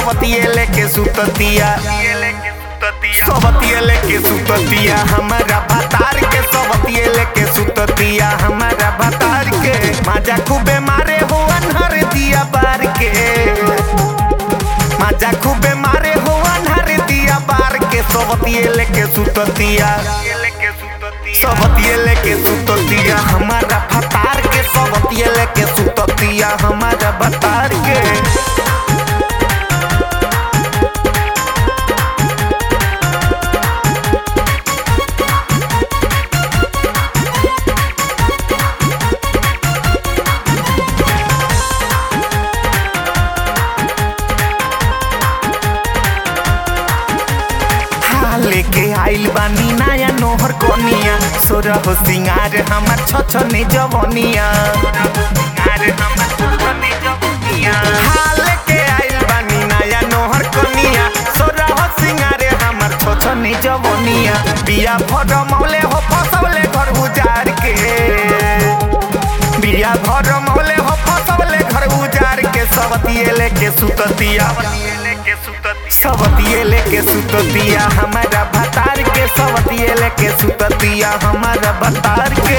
सबतिये लेके सुततिया सबतिये लेके सुततिया हमारा भतार के सबतिये लेके सुततिया हमारा भतार के माजा खूबे मारे हो अनहर दिया बार के माजा खूबे मारे हो अनहर दिया बार के सबतिये लेके सुततिया सबतिये लेके सुततिया हमारा भतार के सबतिये लेके सुततिया हमारा भतार के हाँ, लेके आइल बानी नया नोहर कोनिया सोरा हो सिंगार हमार छछने जवनिया हाँ, लेके आइल बानी नया नोहर कोनिया सोरा हो सिंगार हमार छछने जवनिया बिया भर मौले हो फसौले घर उजार के बिया भर मौले हो फसौले घर उजार के सबतिये लेके सुततिया सबतिये लेके सुततिया हमारा भतार के सबतिये लेके सुततिया हमारा भतार के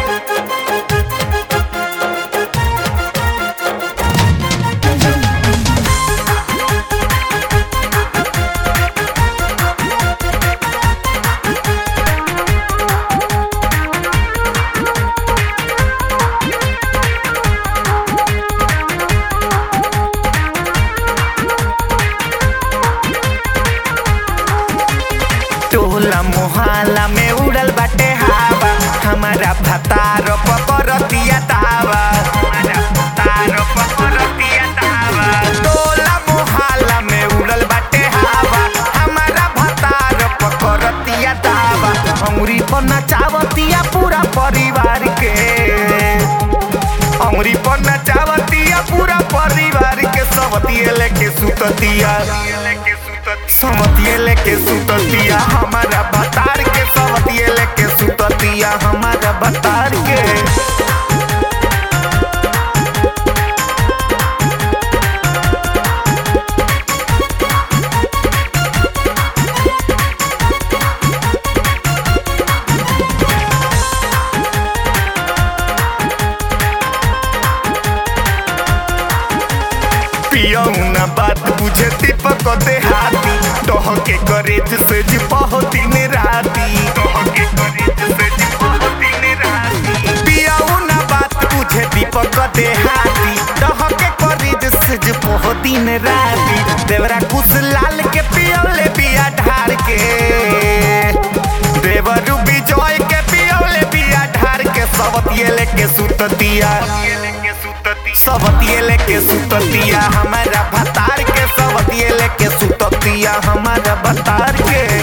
टोला मोहल्ला में उड़ल बाटे हवा हमारा भतार पकड़तिया दावा हमारा भतार पकड़तिया दावा टोला मोहल्ला में उड़ल बाटे हवा हमारा भतार पकड़तिया दावा अंगुरी पर नचावतिया पूरा परिवार के अंगुरी पर नचावतिया पूरा परिवार के सबतिये लेके सुततिया सबतिये लेके सुततिया हमारा भतार के सबतिये लेके सुततिया हमारा भतार के पियौना बात बुझे दीपक देहाती तोह के करेज से जी दिन राती तोह के करेज से जी दिन राती पियौना बात बुझे दीपक देहाती तोह के करेज से जी दिन राती देवरा कुछ लाल के पियौले बिया ढार के देवरू विजय के पियौले बिया ढार के सबतिये लेके सुततिया सबतिये लेके सुततिया हमारा भतार के सबतिये लेके सुततिया हमारा भतार के